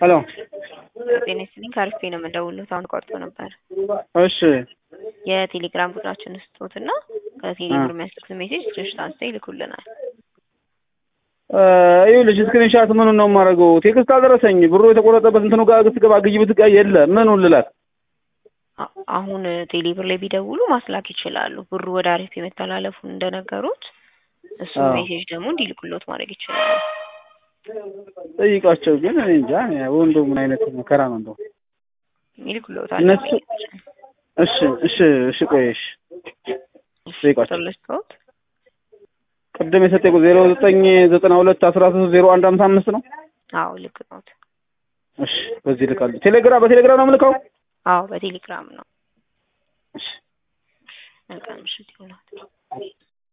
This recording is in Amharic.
ሄሎ ጤና ይስጥልኝ ከአሪፍ ነው የምደውልዎት። አሁን ቆርጦ ነበር። እሺ የቴሌግራም ቁጥራችን ስጦትና ከቴሌብር የሚያስልኩት ሜሴጅ ስክሪንሾት አንስተው ይልኩልናል። ይኸውልሽ ስክሪንሻት ምኑን ነው የማደርገው? ቴክስት አልደረሰኝ። ብሩ የተቆረጠበት እንትኑ ጋር ስትገባ ግይ ብትጋ የለ ምኑን ልላት? አ- አሁን ቴሌብር ላይ ቢደውሉ ማስላክ ይችላሉ። ብሩ ወደ አሪፍ መተላለፉን እንደነገሩት እሱ አዎ። ሜሴጅ ደግሞ እንዲልኩሎት ማድረግ ይችላሉ። ጠይቃቸው ግን እኔ እንጃ ወንዶ ምን አይነት መከራ ነው እንደው። ይልኩሎታል። እነሱ እሺ እሺ እሺ ቆይ እሺ ጠይቃቸው። ቁጥር ልስጥዎት? ቅድም የሰጠኝ ዜሮ ዘጠኝ ዘጠና ሁለት አስራ ሶስት ዜሮ አንድ ሀምሳ አምስት ነው። አዎ ልክ ነዎት። እሺ በዚህ ልካለሁ። ቴሌግራም በቴሌግራም ነው የምልከው። አዎ በቴሌግራም ነው። እሺ መልካም ምሽት ይሁንልዎት።